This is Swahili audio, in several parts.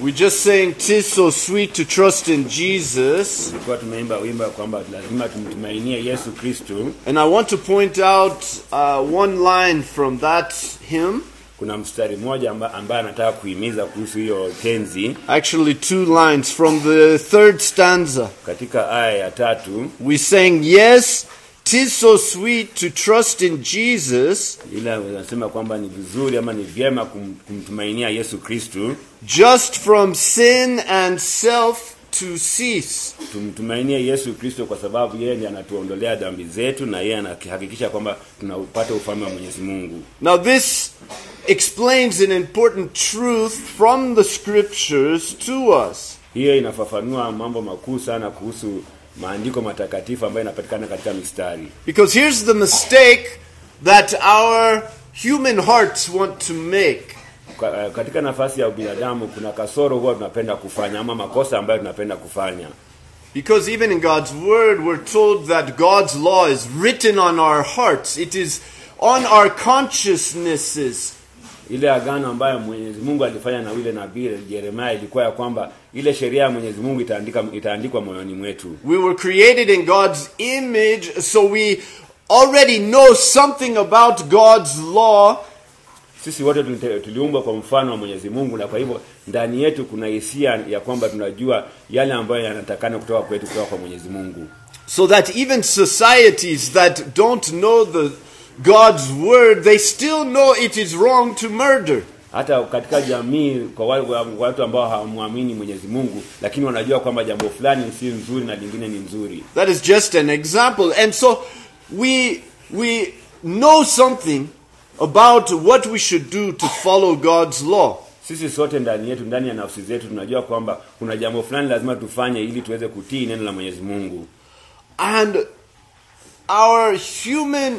We just saying tis so sweet to trust in Jesus. tulikuwa tumeimba wimbo kwamba lazima tumtumainie Yesu Kristo. And I want to point out uh, one line from that hymn. Kuna mstari mmoja amba- ambaye anataka kuhimiza kuhusu hiyo tenzi Actually, two lines from the third stanza. katika aya ya tatu, We sang, Yes, tis so sweet to trust in Jesus, ila anasema kwamba ni vizuri ama ni vyema kum, kumtumainia Yesu Kristo, just from sin and self to cease. tumtumainie Yesu Kristo kwa sababu yeye ndiye anatuondolea dhambi zetu na yeye anahakikisha kwamba tunapata ufalme wa Mwenyezi Mungu. Now, this explains an important truth from the scriptures to us. Hiyo inafafanua mambo makuu sana kuhusu maandiko matakatifu ambayo yanapatikana katika mistari. Because here's the mistake that our human hearts want to make. Ka- katika nafasi ya binadamu kuna kasoro huwa tunapenda kufanya ama makosa ambayo tunapenda kufanya Because even in God's Word, we're told that God's law is written on our hearts, it is on our consciousnesses. ile agano ambayo Mwenyezi Mungu alifanya na yule nabii Yeremia ilikuwa ya kwamba ile sheria ya Mwenyezi Mungu itaandika itaandikwa moyoni mwetu. We were created in God's image, so we already know something about God's law, Sisi wote tulite- tuliumbwa kwa mfano wa Mwenyezi Mungu, na kwa hivyo ndani yetu kuna hisia ya kwamba tunajua yale ambayo yanatakana kutoka kwetu kutoka kwa Mwenyezi Mungu. so that even societies that don't know the God's word, they still know it is wrong to murder. Hata katika jamii kwa wale wa- watu ambao hawamwamini Mwenyezi Mungu, lakini wanajua kwamba jambo fulani si nzuri na lingine ni nzuri. That is just an example. And so we we know something about what we should do to follow God's law. Sisi sote ndani yetu, ndani ya nafsi zetu tunajua kwamba kuna jambo fulani lazima tufanye ili tuweze kutii neno la Mwenyezi Mungu. And our human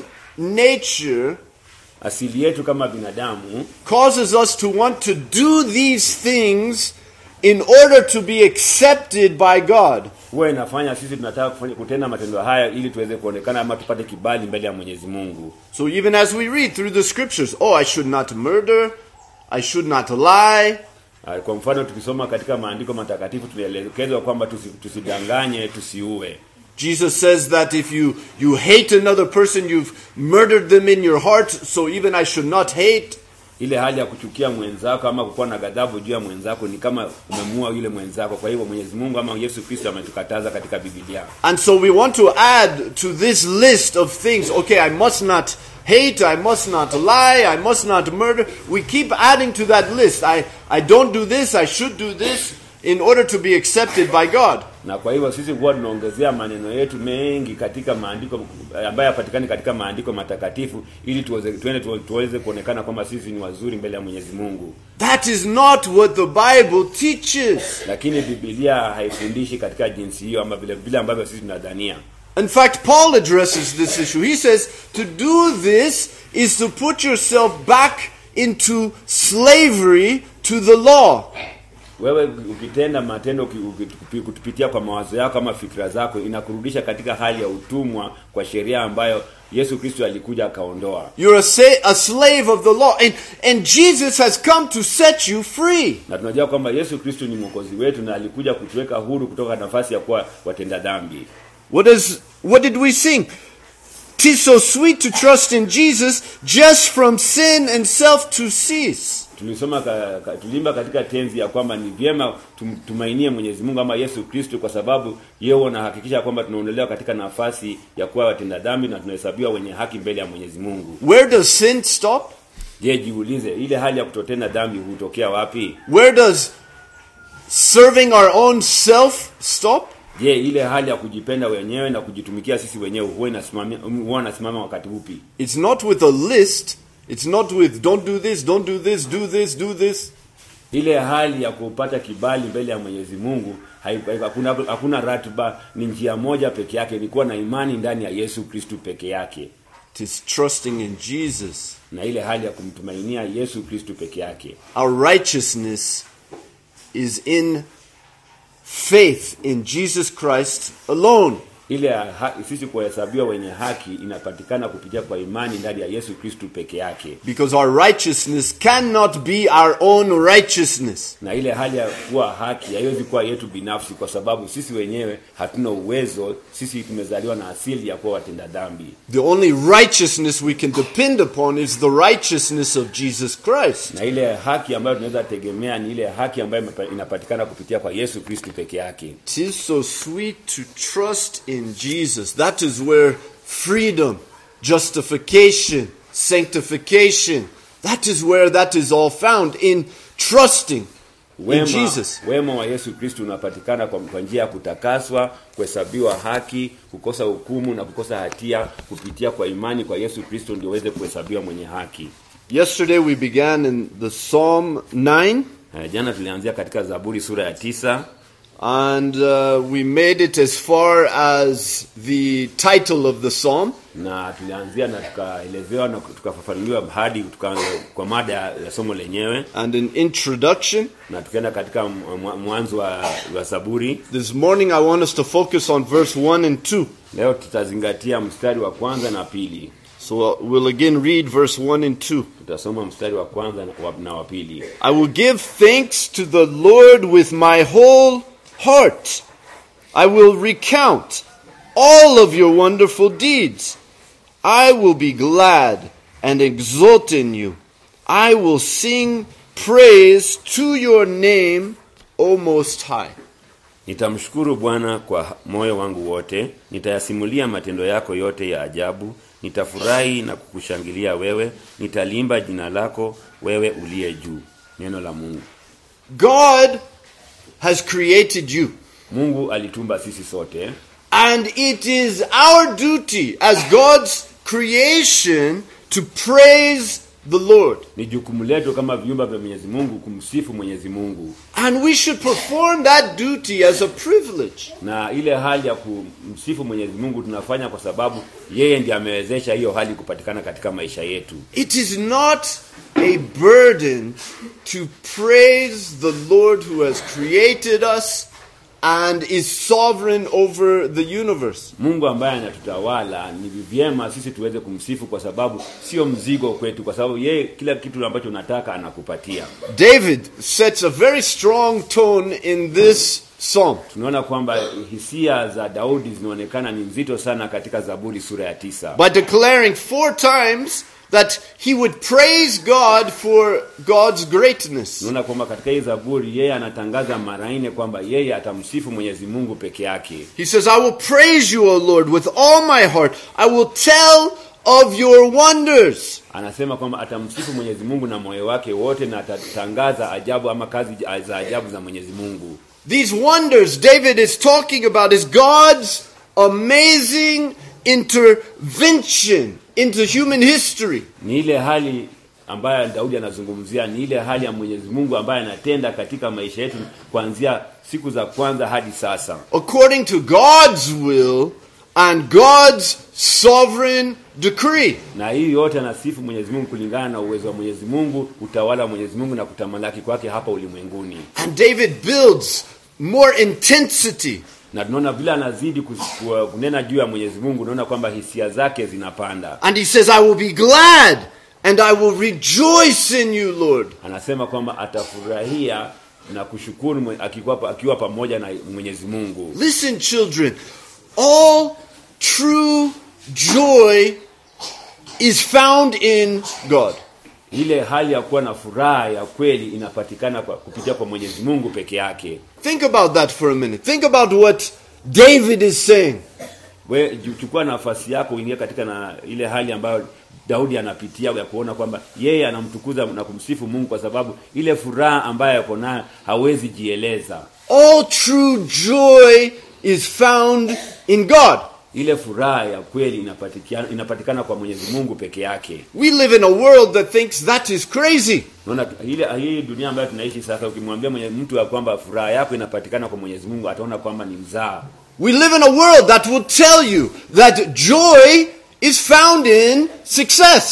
nature Asili yetu kama binadamu causes us to want to do these things in order to be accepted by God. huwa inafanya sisi tunataka kufanya, kutenda matendo haya ili tuweze kuonekana ama tupate kibali mbele ya Mwenyezi Mungu. So even as we read through the scriptures, oh, I should not murder, I should not lie, Ah, Kwa mfano tukisoma katika maandiko matakatifu tunaelekezwa kwamba tusi, tusidanganye, tusiue. Jesus says that if you, you hate another person, you've murdered them in your heart, so even I should not hate. Ile hali ya kuchukia mwenzako ama kukuwa na ghadhabu juu ya mwenzako ni kama umemuua yule mwenzako. Kwa hivyo Mwenyezi Mungu ama Yesu Kristo ametukataza katika Biblia. And so we want to add to this list of things okay, I must not hate, I must not lie, I must not murder. We keep adding to that list. I, I don't do this, I should do this in order to be accepted by God. Na kwa hivyo sisi huwa tunaongezea maneno yetu mengi katika maandiko ambayo yapatikani katika maandiko matakatifu ili tuweze tuende tu- tuweze kuonekana kwamba sisi ni wazuri mbele ya Mwenyezi Mungu. That is not what the Bible teaches. Lakini Biblia haifundishi katika jinsi hiyo ama vile vile ambavyo sisi tunadhania. In fact, Paul addresses this issue. He says to do this is to put yourself back into slavery to the law. Wewe ukitenda matendo uki- uki- kupitia kwa mawazo yako ama fikra zako inakurudisha katika hali ya utumwa kwa sheria ambayo Yesu Kristo alikuja akaondoa. You're a, sa- a slave of the law. And, and Jesus has come to set you free. Na tunajua kwamba Yesu Kristo ni mwokozi wetu na alikuja kutuweka huru kutoka nafasi ya kuwa watenda dhambi. What, is, what did we sing? Tis so sweet to trust in Jesus just from sin and self to cease. Tulisoma ka, ka, tulimba katika tenzi ya kwamba ni vyema tum, tumainie Mwenyezi Mungu ama Yesu Kristo kwa sababu yeye huwa anahakikisha kwamba tunaondolewa katika nafasi ya kuwa watenda dhambi na tunahesabiwa wenye haki mbele ya Mwenyezi Mungu. Where does sin stop? Je, jiulize ile hali ya kutotenda dhambi hutokea wapi? Where does serving our own self stop? Je, ile hali ya kujipenda wenyewe na kujitumikia sisi wenyewe huwa inasimamia huwa inasimama wakati upi? It's not with a list. It's not with don't do this, don't do this, do this, do this. Ile hali ya kupata kibali mbele ya Mwenyezi Mungu hai- hai- hakuna hakuna ratiba, ni njia moja peke yake, ni kuwa na imani ndani ya Yesu Kristu peke yake, It is trusting in Jesus. na ile hali ya kumtumainia Yesu Kristu peke yake. Our righteousness is in faith in Jesus Christ alone. ile ha, sisi kuhesabiwa wenye haki inapatikana kupitia kwa imani ndani ya Yesu Kristu peke yake, Because our righteousness cannot be our own righteousness. na ile hali ya kuwa haki haiwezi kuwa yetu binafsi, kwa sababu sisi wenyewe hatuna uwezo. Sisi tumezaliwa na asili ya kuwa watenda dhambi, The only righteousness we can depend upon is the righteousness of Jesus Christ. na ile haki ambayo tunaweza tegemea ni ile haki ambayo imepa- inapatikana kupitia kwa Yesu Kristu peke yake. It is so sweet to trust in Jesus. That is where freedom, justification, sanctification, that is where that is all found in trusting in Wema, Jesus. wema wa Yesu Kristu unapatikana kwa, kwa njia ya kutakaswa, kuhesabiwa haki, kukosa hukumu na kukosa hatia kupitia kwa imani kwa Yesu Kristu ndio uweze kuhesabiwa mwenye haki. Yesterday we began in the Psalm 9 Eh, Jana tulianzia katika Zaburi sura ya tisa and uh, we made it as far as the title of the psalm. na tulianzia na tukaelezewa na tukafafanuliwa hadi tuka, kwa mada ya somo lenyewe And an introduction. na tukaenda katika mwa- mwanzo wa, wa Zaburi. This morning I want us to focus on verse 1 and 2. Leo tutazingatia mstari wa kwanza na pili. So uh, we'll again read verse 1 and 2. Tutasoma mstari wa kwanza na wa, na wa pili. I will give thanks to the Lord with my whole heart. I will recount all of your wonderful deeds. I will be glad and exult in you. I will sing praise to your name, O Most High. Nitamshukuru Bwana kwa moyo wangu wote, nitayasimulia matendo yako yote ya ajabu, nitafurahi na kukushangilia wewe, nitalimba jina lako wewe uliye juu. Neno la Mungu. God has created you. Mungu alitumba sisi sote, And it is our duty as God's creation to praise the Lord. ni jukumu letu kama viumba vya Mwenyezi Mungu kumsifu Mwenyezi Mungu, And we should perform that duty as a privilege. na ile hali ya kumsifu Mwenyezi Mungu tunafanya kwa sababu yeye ndiye amewezesha hiyo hali kupatikana katika maisha yetu. It is not a burden to praise the Lord who has created us and is sovereign over the universe. Mungu ambaye anatutawala ni vyema sisi tuweze kumsifu kwa sababu sio mzigo kwetu, kwa sababu yeye kila kitu ambacho unataka anakupatia. David sets a very strong tone in this psalm. Tunaona kwamba hisia za Daudi zinaonekana ni nzito sana katika Zaburi sura ya tisa, by declaring four times that he would praise God for God's greatness. tunaona kwamba katika hii Zaburi yeye anatangaza mara nne kwamba yeye atamsifu Mwenyezi Mungu peke yake. He says, I will praise you, O Lord, with all my heart. I will tell of your wonders. Anasema kwamba atamsifu Mwenyezi Mungu na moyo wake wote na atatangaza ajabu ama kazi za ajabu za Mwenyezi Mungu. These wonders David is talking about is God's amazing intervention into human history. Ni ile hali ambayo Daudi anazungumzia, ni ile hali ya Mwenyezi Mungu ambaye anatenda katika maisha yetu kuanzia siku za kwanza hadi sasa, according to God's will and God's sovereign decree. na hii yote anasifu Mwenyezi Mungu kulingana na uwezo wa Mwenyezi Mungu, utawala wa Mwenyezi Mungu na kutamalaki kwake hapa ulimwenguni. And David builds more intensity Na tunaona vile anazidi kus- ku- kunena juu ya Mwenyezi Mungu, unaona kwamba hisia zake zinapanda. And he says, I will be glad and I will rejoice in you, Lord. Anasema kwamba atafurahia na kushukuru mwe- akiwa, pa- akiwa pamoja na Mwenyezi Mungu. Listen, children, all true joy is found in God. Ile hali ya kuwa na furaha ya kweli inapatikana kwa, kupitia kwa Mwenyezi Mungu peke yake. Think about that for a minute. Think about what David is saying. We ju- chukua nafasi yako uingie katika na ile hali ambayo Daudi anapitia ya kuona kwamba yeye anamtukuza na kumsifu Mungu kwa sababu ile furaha ambayo yako nayo hawezi jieleza. All true joy is found in God. Ile furaha ya kweli inapatikana, inapatikana kwa Mwenyezi Mungu peke yake. We live in a world that thinks that is crazy. Unaona ile hii dunia ambayo tunaishi sasa, ukimwambia mwenye mtu ya kwamba furaha yako inapatikana kwa Mwenyezi Mungu, ataona kwamba ni mzaa. We live in a world that will tell you that joy is found in success.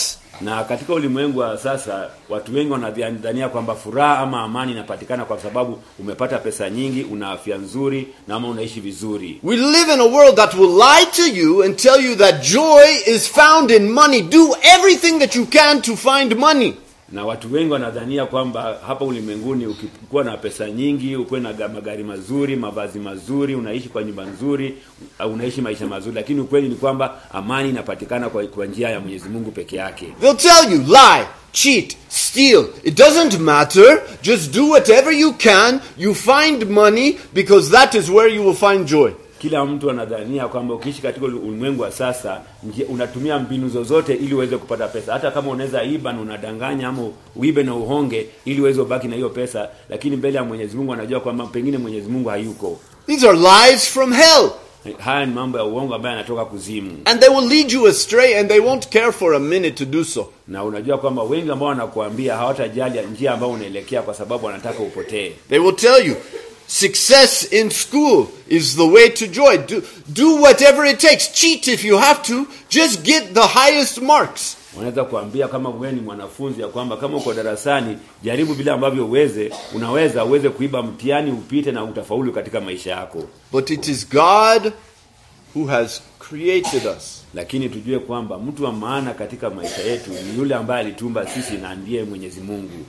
Na katika ulimwengu wa sasa watu wengi wanadhania kwamba furaha ama amani inapatikana kwa sababu umepata pesa nyingi, una afya nzuri na ama unaishi vizuri. We live in a world that will lie to you and tell you that joy is found in money. Do everything that you can to find money. Na watu wengi wanadhania kwamba hapa ulimwenguni ukikuwa na pesa nyingi, ukuwe na ga- magari mazuri, mavazi mazuri, unaishi kwa nyumba nzuri, au unaishi maisha mazuri, lakini ukweli ni kwamba amani inapatikana kwa, kwa njia ya Mwenyezi Mungu peke yake. They'll tell you, lie, cheat, steal. It doesn't matter. Just do whatever you can. You find money because that is where you will find joy. Kila mtu anadhania kwamba ukiishi katika uli- ulimwengu wa sasa njia, unatumia mbinu zozote ili uweze kupata pesa. Hata kama unaweza iba na unadanganya ama uibe na uhonge ili uweze ubaki na hiyo pesa, lakini mbele ya Mwenyezi Mungu anajua kwamba pengine Mwenyezi Mungu hayuko. These are lies from hell. Haya ni mambo ya uongo ambayo yanatoka kuzimu, And they will lead you astray and they won't care for a minute to do so. na unajua kwamba wengi ambao wanakuambia hawatajali njia ambayo unaelekea kwa sababu wanataka upotee. They will tell you success in school is the way to joy. Do, do whatever it takes. Cheat if you have to. Just get the highest marks. Wanaweza kuambia kama wewe ni mwanafunzi ya kwamba kama uko darasani, jaribu vile ambavyo uweze, unaweza uweze kuiba mtihani upite na utafaulu katika maisha yako. But it is God who has created us. lakini tujue kwamba mtu wa maana katika maisha yetu ni yule ambaye alitumba sisi na ndiye Mwenyezi Mungu.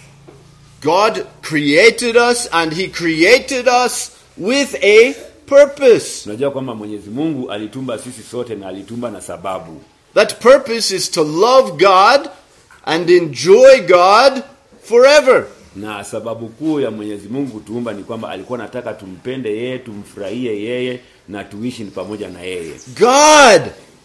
God created us and He created us with a purpose. Tunajua kwamba Mwenyezi Mungu alitumba sisi sote na alitumba na sababu. That purpose is to love God and enjoy God forever. Na sababu kuu ya Mwenyezi Mungu kutuumba ni kwamba alikuwa anataka tumpende yeye, tumfurahie yeye na tuishi pamoja na yeye. God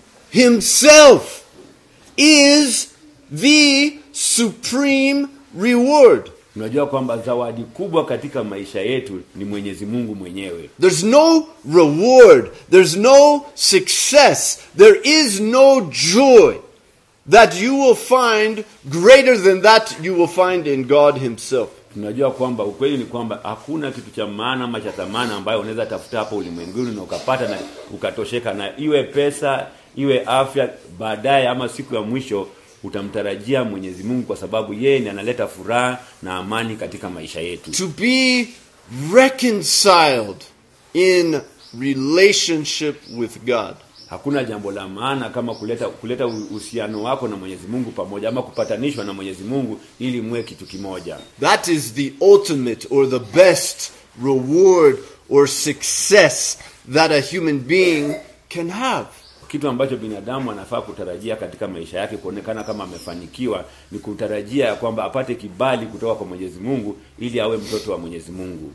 Himself is the supreme reward. Tunajua kwamba zawadi kubwa katika maisha yetu ni Mwenyezi Mungu mwenyewe. There's no reward, there's no success, there is no joy that you will find greater than that you will find in God Himself. Tunajua kwamba ukweli ni kwamba hakuna kitu cha maana ama cha thamani ambayo unaweza tafuta hapa ulimwenguni na ukapata na ukatosheka na iwe pesa, iwe afya, baadaye ama siku ya mwisho utamtarajia Mwenyezi Mungu kwa sababu yeye ndiye analeta furaha na amani katika maisha yetu. To be reconciled in relationship with God. Hakuna jambo la maana kama kuleta kuleta uhusiano wako na Mwenyezi Mungu pamoja ama kupatanishwa na Mwenyezi Mungu ili muwe kitu kimoja. That is the ultimate or the best reward or success that a human being can have. Kitu ambacho binadamu anafaa kutarajia katika maisha yake kuonekana kama amefanikiwa ni kutarajia ya kwamba apate kibali kutoka kwa Mwenyezi Mungu ili awe mtoto wa Mwenyezi Mungu.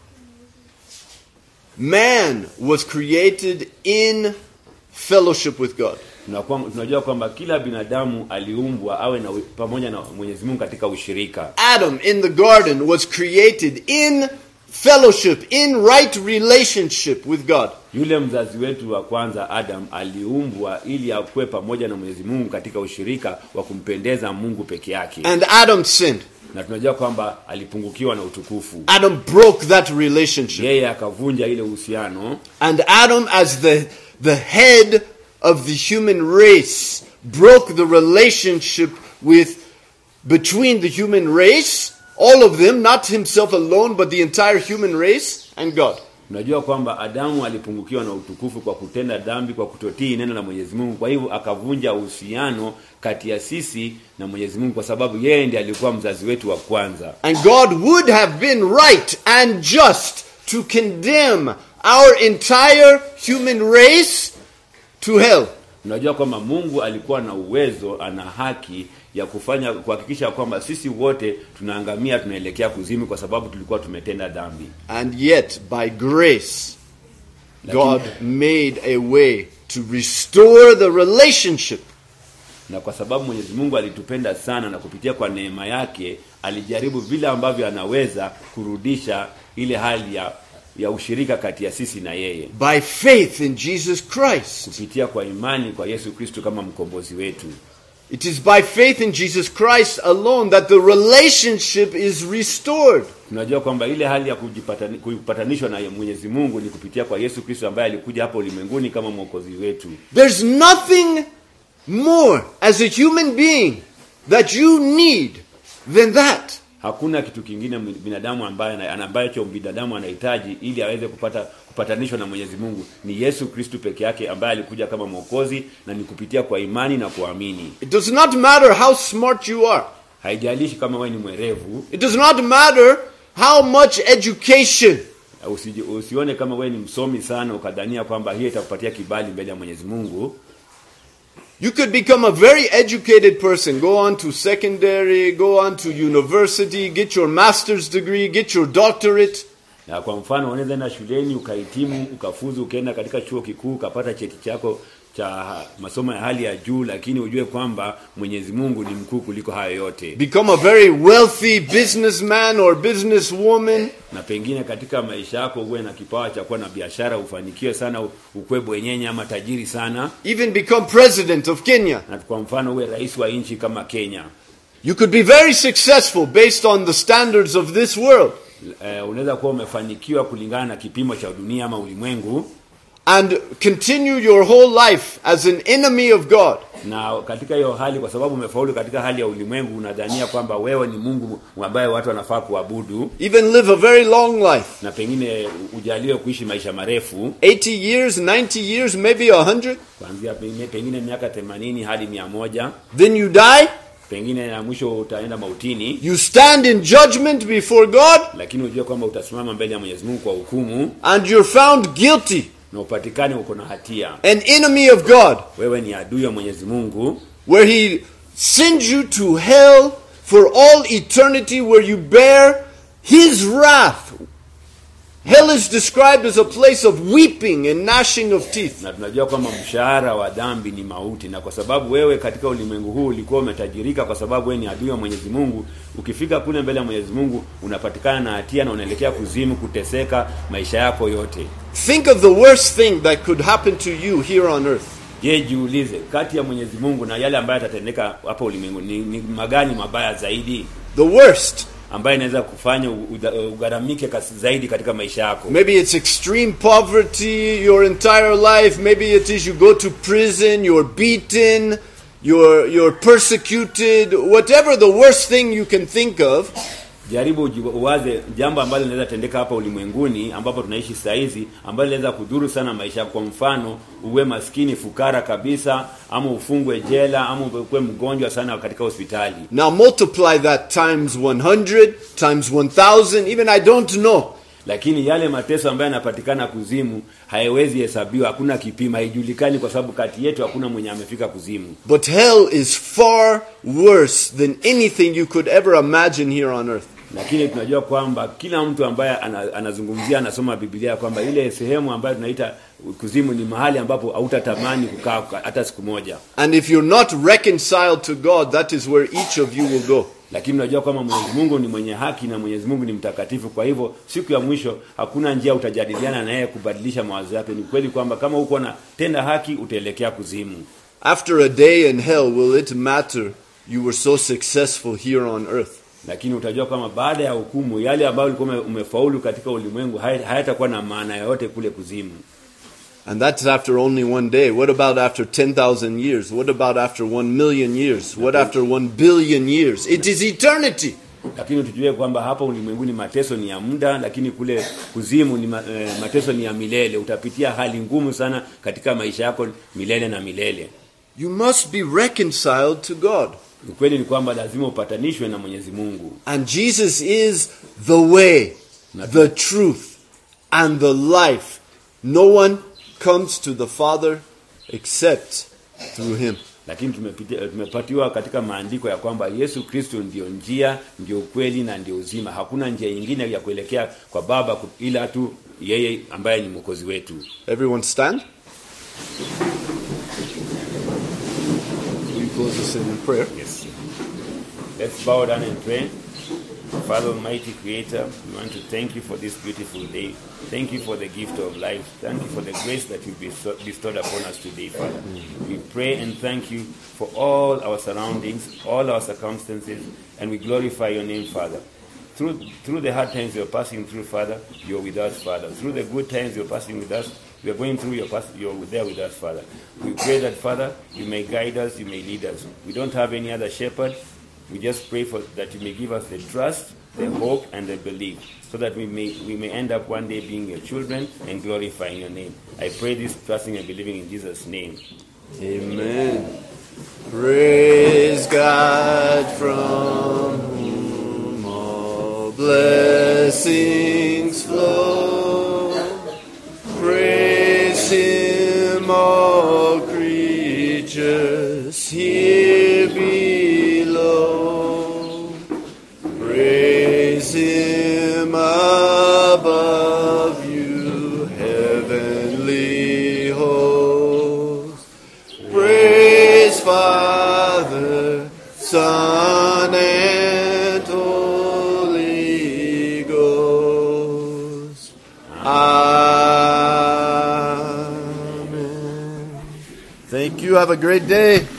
Man was created in fellowship with God. Tunakuwa, tunajua kwamba kila binadamu aliumbwa awe na pamoja na Mwenyezi Mungu katika ushirika. Adam in the garden was created in fellowship, in right relationship with God. Yule mzazi wetu wa kwanza Adam aliumbwa ili akuwe pamoja na Mwenyezi Mungu katika ushirika wa kumpendeza Mungu peke yake, And Adam sinned. na tunajua kwamba alipungukiwa na utukufu. Adam broke that relationship. Yeye akavunja ile uhusiano, And Adam, as the, the head of the human race, broke the relationship with between the human race, all of them, not himself alone, but the entire human race, and God. Tunajua kwamba Adamu alipungukiwa na utukufu kwa kutenda dhambi, kwa kutotii neno la Mwenyezi Mungu. Kwa hivyo akavunja uhusiano kati ya sisi na Mwenyezi Mungu, kwa sababu yeye ndiye alikuwa mzazi wetu wa kwanza. And God would have been right and just to condemn our entire human race to hell. Tunajua kwamba Mungu alikuwa na uwezo, ana haki ya kufanya kuhakikisha kwamba sisi wote tunaangamia, tunaelekea kuzimu, kwa sababu tulikuwa tumetenda dhambi. And yet, by grace, God made a way to restore the relationship. na kwa sababu Mwenyezi Mungu alitupenda sana na kupitia kwa neema yake alijaribu vile ambavyo anaweza kurudisha ile hali ya ya ushirika kati ya sisi na yeye By faith in Jesus Christ. kupitia kwa imani kwa Yesu Kristo kama mkombozi wetu. It is by faith in Jesus Christ alone that the relationship is restored. Tunajua kwamba ile hali ya kujipatani- kupatanishwa na Mwenyezi Mungu ni kupitia kwa Yesu Kristo ambaye alikuja hapa ulimwenguni kama mwokozi wetu. There's nothing more as a human being that you need than that. Hakuna kitu kingine binadamu ambaye ana- ambacho binadamu anahitaji ili aweze kupata kupatanishwa na Mwenyezi Mungu ni Yesu Kristu peke yake ambaye alikuja kama mwokozi na ni kupitia kwa imani na kuamini. It does not matter how smart you are. Haijalishi kama wewe ni mwerevu, It does not matter how much education. usiji, usione kama wewe ni msomi sana ukadhania kwamba hiyo itakupatia kibali mbele ya Mwenyezi Mungu. You could become a very educated person, go on to secondary, go on to university, get your master's degree, get your doctorate, Na kwa mfano unaweza enda shuleni ukahitimu, ukafuzu, ukaenda katika chuo kikuu ukapata cheti chako cha masomo ya hali ya juu, lakini ujue kwamba Mwenyezi Mungu ni mkuu kuliko hayo yote. become a very wealthy businessman or businesswoman, na pengine katika maisha yako uwe na kipawa cha kuwa na biashara, ufanikiwe sana, ukwe bwenyenye ama tajiri sana, even become president of Kenya. na kwa mfano uwe rais wa nchi kama Kenya. You could be very successful based on the standards of this world. Eh, unaweza kuwa umefanikiwa kulingana na kipimo cha dunia ama ulimwengu, and continue your whole life as an enemy of God. na katika hiyo hali, kwa sababu umefaulu katika hali ya ulimwengu, unadhania kwamba wewe ni Mungu ambaye watu wanafaa kuabudu, Even live a very long life na pengine ujaliwe kuishi maisha marefu 80 years, 90 years, maybe 100. kuanzia pengine, pengine miaka 80 hadi mia moja Then you die, pengine na mwisho utaenda mautini, you stand in judgment before God, lakini ujue kwamba utasimama mbele ya Mwenyezi Mungu kwa hukumu and you're found guilty, na upatikane uko na hatia, an enemy of God, wewe ni adui wa Mwenyezi Mungu, where He sends you to hell for all eternity, where you bear His wrath. Hell is described as a place of weeping and gnashing of teeth. na tunajua kwamba mshahara wa dhambi ni mauti, na kwa sababu wewe katika ulimwengu huu ulikuwa umetajirika, kwa sababu wewe ni adui wa Mwenyezi Mungu, ukifika kule mbele ya Mwenyezi Mungu unapatikana na hatia na unaelekea kuzimu, kuteseka maisha yako yote. Think of the worst thing that could happen to you here on earth. Je, jiulize, kati ya Mwenyezi Mungu na yale ambayo yatatendeka hapa ulimwengu ni, ni magani mabaya zaidi The worst. ambayo inaweza kufanya u- uda- ugharamike kasi zaidi katika maisha yako? Maybe it's extreme poverty your entire life. Maybe it is you go to prison, you're beaten, you're, you're persecuted. Whatever the worst thing you can think of, Jaribu uji- uwaze jambo ambalo linaweza tendeka hapa ulimwenguni ambapo tunaishi saa hizi, ambalo linaweza kudhuru sana maisha yako. Kwa mfano, uwe maskini fukara kabisa, ama ufungwe jela, ama ukuwe mgonjwa sana katika hospitali. now multiply that times 100, times 1000, even I don't know. Lakini yale mateso ambayo yanapatikana kuzimu hayawezi hesabiwa, hakuna kipimo, haijulikani, kwa sababu kati yetu hakuna mwenye amefika kuzimu. But hell is far worse than anything you could ever imagine here on earth. Lakini tunajua kwamba kila mtu ambaye ana, anazungumzia anasoma Biblia kwamba ile sehemu ambayo tunaita kuzimu ni mahali ambapo hautatamani kukaa hata siku moja. And if you're not reconciled to God, that is where each of you will go. lakini unajua kwamba Mwenyezi Mungu ni mwenye haki na Mwenyezi Mungu ni mtakatifu. Kwa hivyo siku ya mwisho hakuna njia utajadiliana naye kubadilisha mawazo yake. Ni kweli kwamba kama uko na tenda haki utaelekea kuzimu, After a day in hell, will it matter you were so successful here on earth? lakini utajua kwamba baada ya hukumu yale ambayo ulikuwa ume- umefaulu katika ulimwengu haya- hayatakuwa na maana yoyote kule kuzimu. And that's after only one day. What about after 10,000 years? What about after 1 million years? What after 1 billion years? It is eternity. Lakini tujue kwamba hapa ulimwenguni mateso ni ya muda, lakini kule kuzimu ni ma, eh, mateso ni ya milele. Utapitia hali ngumu sana katika maisha yako milele na milele. You must be reconciled to God. Ukweli ni kwamba lazima upatanishwe na Mwenyezi Mungu. And Jesus is the way, the truth, and the life. No one comes to the Father except through him. lakini tumepitia, tumepatiwa katika maandiko ya kwamba Yesu Kristo ndio njia, ndio ukweli na ndio uzima. Hakuna njia nyingine ya kuelekea kwa Baba ku- ila tu yeye ambaye ni mwokozi wetu. Everyone stand. Will you close us in prayer? Yes. Let's bow down and pray. Father Almighty Creator, we want to thank you for this beautiful day. Thank you for the gift of life. Thank you for the grace that you bestow- bestowed upon us today, Father. We pray and thank you for all our surroundings, all our circumstances, and we glorify your name, Father. through through the hard times you're passing through, Father, you're with us, Father. Through the good times you're passing with us, we are going through, you're, pass, you're there with us, Father. We pray that, Father, you may guide us, you may lead us. We don't have any other shepherd. We just pray for that you may give us the trust, the hope, and the belief, so that we may we may end up one day being your children and glorifying your name. I pray this, trusting and believing in Jesus' name. Amen. Praise God from whom all blessings flow. Praise Him, all creatures here below. Praise Him above you, heavenly hosts. Praise Father, Son, and Holy Ghost. Amen. Thank you. Have a great day.